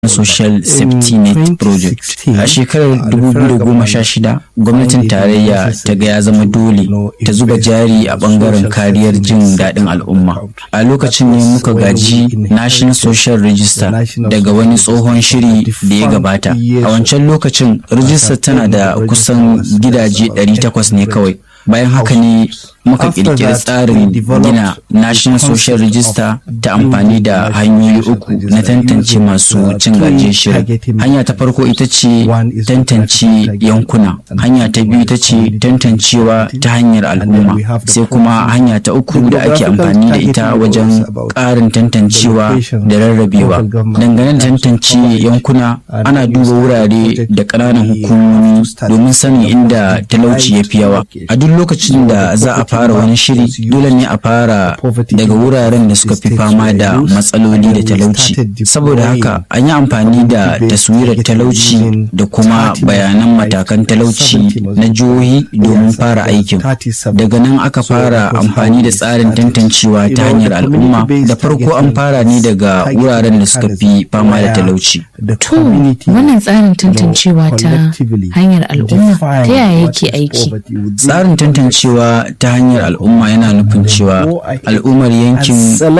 Social Safety Net Project. A shekarar 2016, gwamnatin tarayya ta ga ya zama dole ta zuba jari a bangaren kariyar jin daɗin al'umma. A lokacin ne muka gaji National Social Register daga wani tsohon shiri da ya gabata. A wancan lokacin, rijistar tana da kusan gidaje 800 ne kawai. Bayan haka ne muka kirkiri tsarin gina National Social Register ta amfani da hanyoyi uku na tantance masu cin gajiyar shirin. Hanya ta farko ita ce tantance yankuna, hanya ta biyu ita ce tantancewa ta hanyar al'umma, sai kuma hanya ta uku da ake amfani da ita wajen ƙarin tantancewa da rarrabewa. Dangane da tantance yankuna, ana duba wurare da ƙananan hukumomi domin sanin inda talauci ya fi yawa. A duk lokacin da za a fara wani shiri dole ne a fara daga wuraren da suka fi fama da matsaloli da talauci saboda haka an yi amfani da taswirar talauci da kuma bayanan matakan talauci na jihohi domin fara aikin daga nan aka fara amfani da tsarin tantancewa ta hanyar al'umma da farko an fara ne daga wuraren da suka fi fama da talauci to wannan tsarin tantancewa ta hanyar al'umma ta yaya yake aiki tsarin tantancewa ta hanyar al'umma yana nufin cewa al'ummar yankin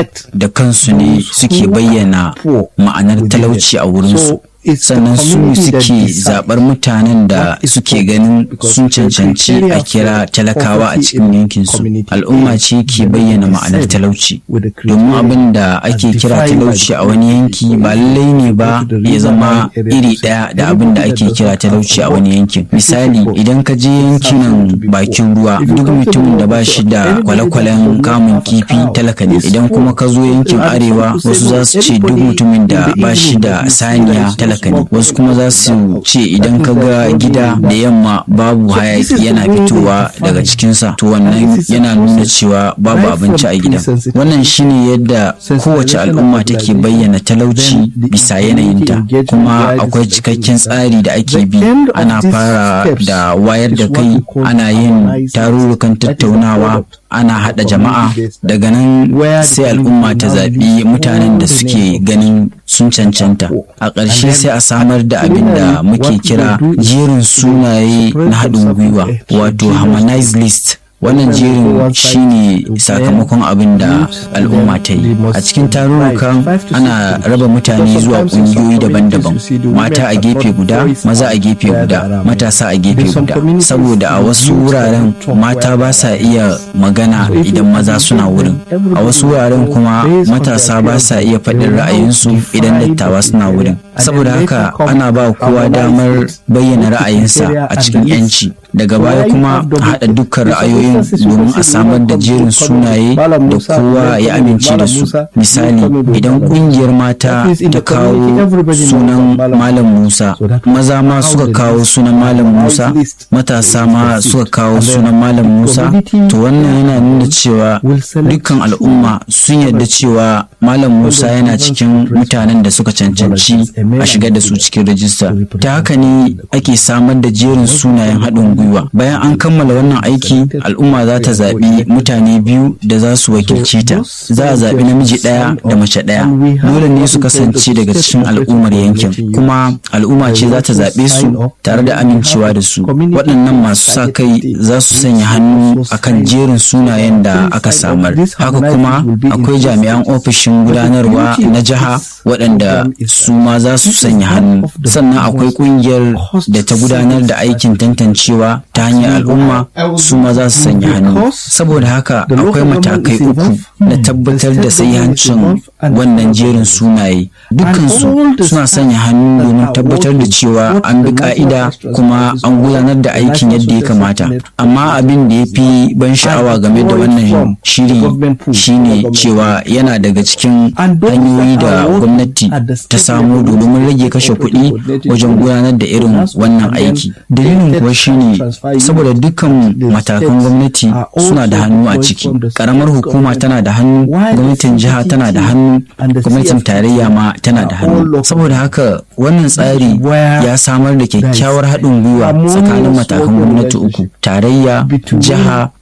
da kansu ne suke bayyana ma'anar talauci a wurinsu sannan su suke zaɓar mutanen da suke ganin sun cancanci a kira talakawa a cikin yankinsu al'umma ce ke bayyana ma'anar talauci domin abin da ake kira talauci a wani yanki ba lallai ne ba ya zama iri ɗaya da abin da ake kira talauci a wani yankin misali idan ka je yankinan bakin ruwa duk mutumin da ba shi da kwale-kwalen kamun kifi talaka ne idan kuma ka zo yankin arewa wasu za su ce duk mutumin da ba shi da saniya talaka ne wasu kuma za su ce idan ka ga gida da yamma babu hayaki yana fitowa daga cikinsa to wannan yana nuna cewa babu abinci a gidan wannan shine yadda kowace al'umma take bayyana talauci bisa yanayinta kuma akwai cikakken tsari da ake bi ana fara da wayar da kai ana yin tarurrukan tattaunawa ana haɗa jama'a daga nan sai al'umma ta zaɓi mutanen da suke ganin sun cancanta a ƙarshe sai a samar da abin da muke kira jerin sunaye na haɗin gwiwa wato harmonized list wannan jerin shine sakamakon abin da al'umma ta yi a cikin tarurrukan ana raba mutane zuwa ƙungiyoyi daban-daban mata a gefe guda maza a gefe guda matasa a gefe guda saboda a wasu wuraren mata ba sa iya magana idan maza suna wurin a wasu wuraren kuma matasa ba sa iya faɗin ra'ayinsu idan dattawa suna wurin saboda haka ana ba kowa damar bayyana ra'ayinsa a cikin 'yanci daga baya kuma a haɗa dukkan ra'ayoyin domin a samar da jerin sunaye da kowa ya amince da su misali idan ƙungiyar mata ta kawo sunan malam musa maza ma suka kawo sunan malam musa matasa ma suka kawo sunan malam musa to wannan yana nuna cewa dukkan al'umma sun yarda cewa malam musa yana cikin mutanen da suka cancanci a shigar da su cikin rajista ta haka ne ake samar da jerin sunayen haɗin gwiwa bayan an kammala wannan aiki al'umma za ta zaɓi mutane biyu da za su wakilce ta za a zaɓi namiji ɗaya da mace ɗaya dole ne su kasance daga cikin al'ummar yankin kuma al'umma ce za ta zaɓe su tare da amincewa da su waɗannan masu sa kai za su sanya hannu akan jerin sunayen da aka samar haka kuma akwai jami'an ofishin gudanarwa na jiha waɗanda su ma za su sanya hannu sannan akwai ƙungiyar da ta gudanar da aikin tantancewa ta hanyar al'umma su ma za su sanya hannu saboda haka akwai matakai uku na tabbatar da hancin wannan jerin sunaye dukkansu suna sanya hannu domin tabbatar da cewa an bi ka'ida kuma an gudanar da aikin yadda ya kamata amma abin da ya fi ban sha'awa game da wannan shiri shine cewa yana daga cikin hanyoyi da gwamnati ta samu domin rage kashe kuɗi wajen gudanar da irin wannan aiki dalilin kuwa shine saboda dukkan matakan gwamnati suna da hannu a ciki karamar hukuma tana da hannu gwamnatin jiha tana da hannu gwamnatin tarayya ma tana da hannu saboda haka wannan tsari ya samar da kyakkyawar haɗin gwiwa tsakanin matakan gwamnati uku tarayya jiha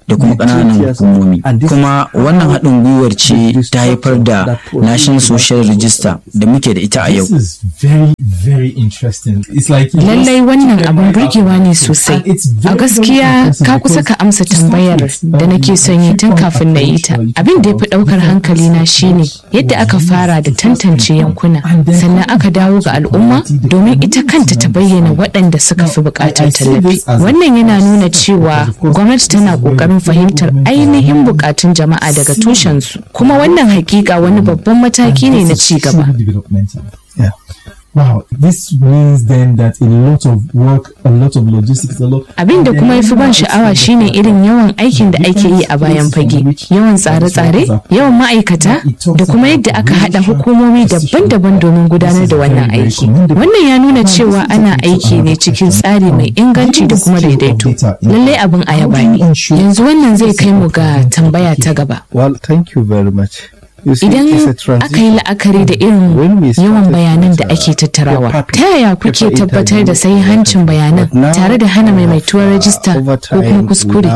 da kuma ƙananan hukumomi kuma wannan haɗin gwiwar ce ta haifar da national social register da muke da ita a yau lallai wannan abin burgewa ne sosai a gaskiya ka kusa ka amsa tambayar da nake son yi tun kafin na yi ta abin da ya fi ɗaukar hankali na shine yadda aka fara da tantance yankuna sannan aka dawo ga al'umma domin ita kanta ta bayyana waɗanda suka fi buƙatar tallafi wannan yana nuna cewa gwamnati tana ƙoƙarin fahimtar ainihin buƙatun jama'a daga tushensu kuma wannan hakika wani babban mataki ne na ci gaba Wow, this means then that a lot of work, a lot of logistics, a lot. Abin da kuma yafi ban sha'awa shine irin yawan aikin da ake yi a bayan fage, yawan tsare-tsare, yawan ma'aikata da kuma yadda aka haɗa hukumomi daban-daban domin gudanar da wannan aiki. Wannan ya nuna cewa ana aiki ne cikin tsari mai inganci da kuma daidaito. Lallai abin a yaba ne. Yanzu wannan zai kai mu ga tambaya ta gaba. Well, thank you very much. Idan aka yi la'akari da irin yawan bayanan da ake tattarawa, ta yaya kuke tabbatar da hancin bayanan tare da hana maimaituwar rajista ko kuma kuskure?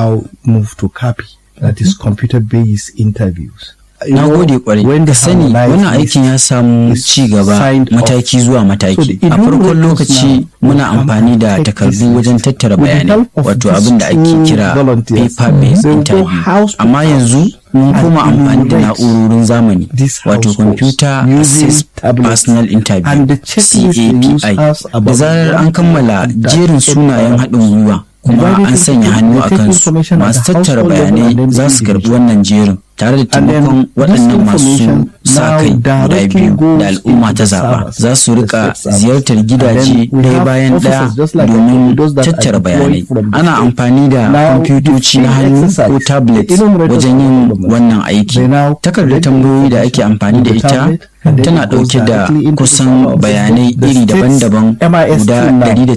That is computer-based interviews. na gode kwarai ka sani wannan aikin ya samu ci gaba mataki zuwa mataki a farkon lokaci muna amfani da takardu wajen tattara bayanai wato abin da ake kira paper based interview amma yanzu mun koma amfani da na'urorin zamani wato computer assist personal interview capi da zarar an kammala jerin sunayen haɗin gwiwa kuma an sanya hannu a kansu masu tattara bayanai za su karbi wannan jerin tare da taimakon waɗannan masu sa kai guda biyu da al'umma ta zaɓa za su rika ziyartar gidaje ɗaya bayan ɗaya domin tattara bayanai ana amfani da kwamfutoci na hannu ko tablet wajen yin wannan aiki takardar tambayoyi da ake amfani da ita tana ɗauke da kusan bayanai iri daban-daban guda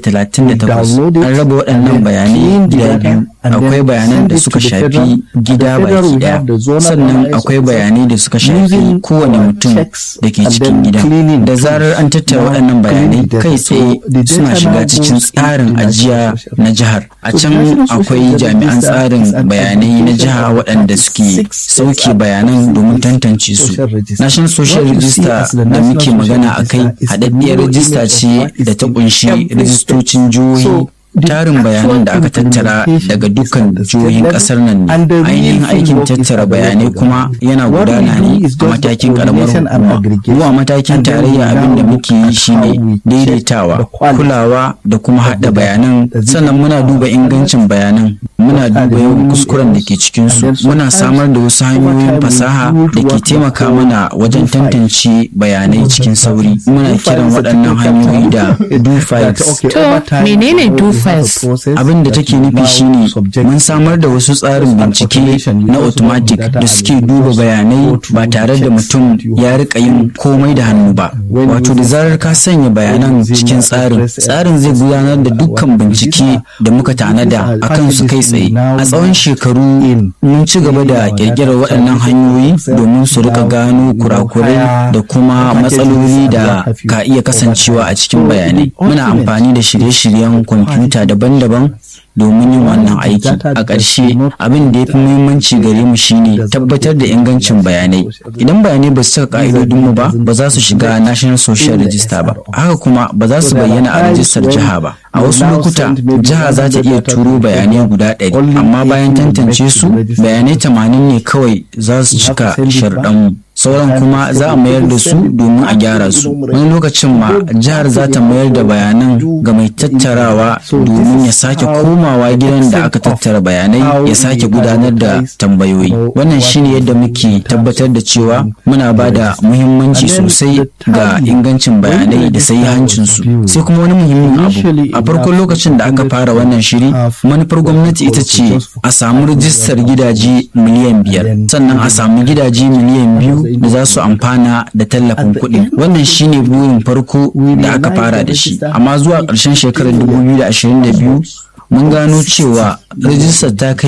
138 an raba waɗannan bayanai gida biyu akwai bayanan da suka shafi gida baki ɗaya sannan akwai bayanai da suka shafi kowane mutum da ke cikin gida da zarar an tattara waɗannan bayanai kai tsaye suna shiga cikin tsarin ajiya na jihar a can akwai jami'an tsarin bayanai na jiha waɗanda suke sauke bayanan domin tantance su national social register da muke magana a kai haɗaɗɗiyar rajista ce da ta ƙunshi rajistocin jihohi tarin bayanan da aka tattara daga dukkan jihohin kasar nan ne ainihin aikin tattara bayanai kuma yana gudana ne a matakin karamar hukuma zuwa matakin tarayya abin da muke yi shine daidaitawa kulawa da kuma hada bayanan sannan muna duba ingancin bayanan muna duba yawan kuskuren da ke cikinsu muna samar da wasu hanyoyin fasaha da ke taimaka mana wajen tantance bayanai cikin sauri muna kiran waɗannan hanyoyi da do files to menene do files abin da take nufi shine mun samar da wasu tsarin bincike na automatic da suke duba bayanai ba tare da mutum ya rika yin komai da hannu ba wato da zarar ka sanya bayanan cikin tsarin tsarin zai gudanar da dukkan bincike da muka tanada akan su kai tsaye a tsawon shekaru mun ci gaba da kirkirar waɗannan hanyoyi domin su rika gano kurakurai da kuma matsaloli da ka iya kasancewa a cikin bayanai muna amfani da shirye-shiryen kwamfuta daban-daban domin yin wannan aiki a ƙarshe abin da ya fi muhimmanci gare mu shine tabbatar da ingancin bayanai idan bayanai ba su cika ka'idodin mu ba ba za su shiga national social register ba haka kuma ba za su bayyana a rajistar jiha ba a wasu lokuta jiha za ta iya turo bayanai guda ɗari amma bayan tantance su bayanai tamanin ne kawai za su cika sharɗan mu sauran kuma za a mayar da su domin a gyara su wani lokacin ma jihar za ta mayar da bayanan ga mai tattarawa domin ya sake komawa gidan da aka tattara bayanai ya sake gudanar da tambayoyi wannan shine yadda muke tabbatar da cewa muna ba da muhimmanci sosai ga ingancin bayanai da hancin su sai kuma wani muhimmin abu a farkon lokacin da aka fara wannan shiri manufar gwamnati ita ce a samu rijistar gidaje miliyan biyar sannan a samu gidaje miliyan biyu da za su amfana da tallafin kuɗi wannan shine burin farko da aka fara da shi amma zuwa ƙarshen shekarar 2022 mun gano cewa rajistar ta kai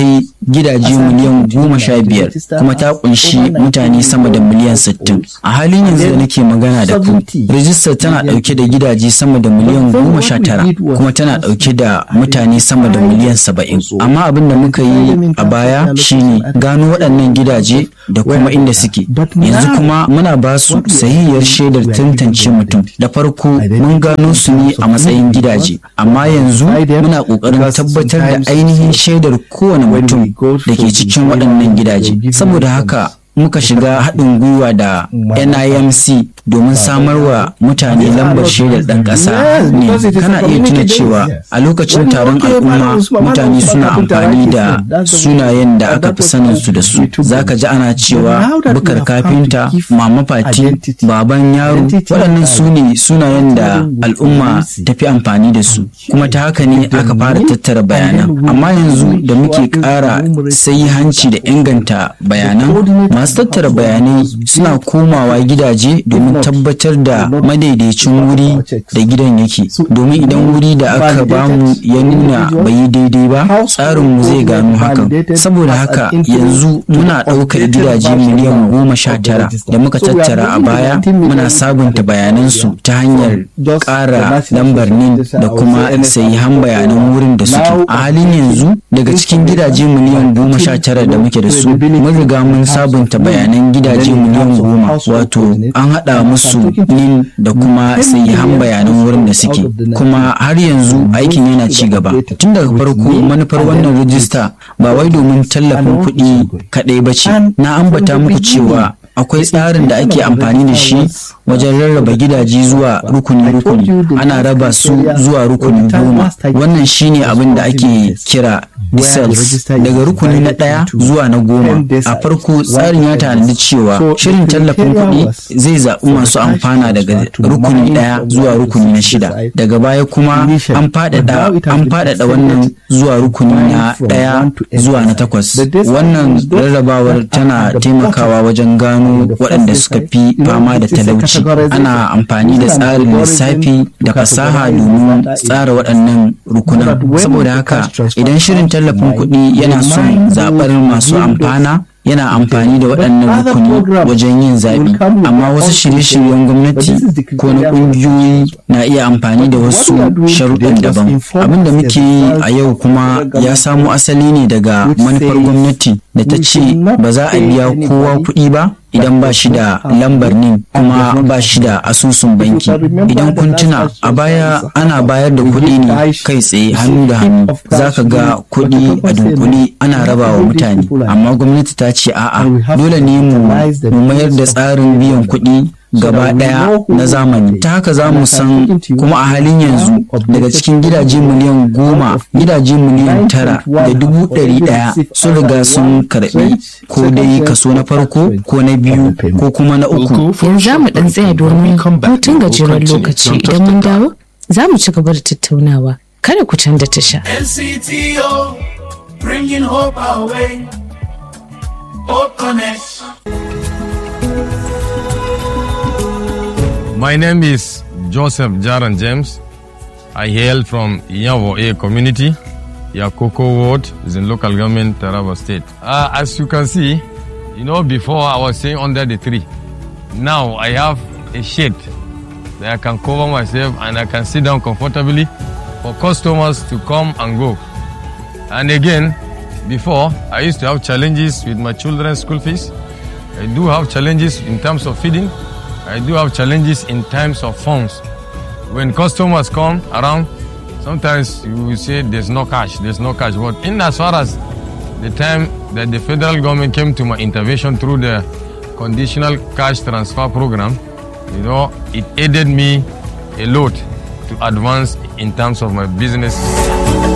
gidaje miliyan goma sha biyar kuma ta kunshi mutane sama da miliyan sittin a halin yanzu da nake magana da ku rijistar tana dauke da gidaje sama da miliyan goma sha tara kuma tana dauke da mutane sama da miliyan saba'in amma abin da muka yi a baya shine gano waɗannan gidaje da kuma inda suke yanzu kuma muna ba su sahihiyar shaidar tantance mutum da farko mun gano su ne a matsayin gidaje amma yanzu muna ƙoƙarin tabbatar da ainihin shaidar kowane mutum da ke cikin waɗannan gidaje saboda haka muka shiga haɗin gwiwa da NIMC domin samarwa mutane lambar shaidar ɗan ƙasa ne kana iya tuna cewa a lokacin taron al'umma mutane suna amfani da sunayen da aka fi sanin su da su zaka ji ana cewa bukar kafinta mama fati baban yaro waɗannan su ne sunayen da al'umma ta fi amfani da su kuma ta haka ne aka fara tattara bayanan amma yanzu da muke ƙara sai hanci da inganta bayanan masu tattara bayanai suna komawa gidaje domin tabbatar da madaidaicin wuri da gidan yake domin idan wuri da aka bamu ya nuna bai yi daidai ba tsarinmu zai gano hakan saboda haka yanzu muna ɗaukar gidaje miliyan goma sha tara da muka tattara a baya muna sabunta bayanansu ta hanyar ƙara lambar nin da kuma sahihan bayanan wurin da suke a halin yanzu daga cikin gidaje miliyan goma sha tara da muke da su mun riga mun sabunta bayanan gidaje miliyan goma wato an haɗa musu nin da kuma sahihan bayanan wurin da suke kuma har yanzu aikin yana ci gaba tun daga farko manufar wannan rijista ba wai domin tallafin kuɗi kaɗai ba ce na ambata muku cewa akwai tsarin da ake amfani da shi wajen rarraba gidaje zuwa rukuni-rukuni ana raba su zuwa rukuni goma wannan shine abin da ake kira cells daga rukuni na ɗaya zuwa na goma a farko tsarin ya tanadi cewa shirin tallafin kuɗi zai zaɓi masu amfana daga rukuni ɗaya zuwa rukuni na shida daga baya kuma an faɗaɗa wannan zuwa rukuni na ɗaya zuwa na takwas wannan rarrabawar tana taimakawa wajen gano waɗanda suka fi fama da talauci ana amfani da tsarin lissafi da fasaha domin tsara waɗannan rukunan saboda haka idan shirin tallafin kuɗi yana son zaɓar masu amfana yana amfani da waɗannan rukuni wajen yin zaɓe amma wasu shirye-shiryen gwamnati ko na ƙungiyoyi na iya amfani da wasu sharuɗan daban abin da muke yi a yau kuma ya samo asali ne daga manufar gwamnati da ta ce ba za a biya kowa kuɗi ba idan ba shi da lambar nin kuma ba shi da asusun banki idan kun tuna a baya ana bayar da kuɗi ne kai tsaye hannu da hannu za ka ga kuɗi a dunkule ana raba wa mutane amma gwamnati ta ce a'a dole ne mu mayar da tsarin biyan kuɗi gaba ɗaya na zamani ta haka za mu san kuma a halin yanzu daga cikin gidaje miliyan goma gidaje miliyan tara da dubu ɗari ɗaya sun riga sun karɓi ko dai kaso na farko ko na biyu ko kuma na uku yanzu za mu ɗan tsaya domin hutun gajeren lokaci idan mun dawo za mu ci gaba da tattaunawa kada ku canza tasha NCTO, bringing hope our way. Hope Connect. My name is Joseph Jaran James. I hail from Yavo A community. Yakoko Ward is in local government, Taraba State. Uh, as you can see, you know, before I was staying under the tree. Now I have a shade that I can cover myself and I can sit down comfortably for customers to come and go. And again, before I used to have challenges with my children's school fees. I do have challenges in terms of feeding. I do have challenges in terms of funds. When customers come around, sometimes you will say there's no cash, there's no cash. But in as far as the time that the federal government came to my intervention through the conditional cash transfer program, you know, it aided me a lot to advance in terms of my business.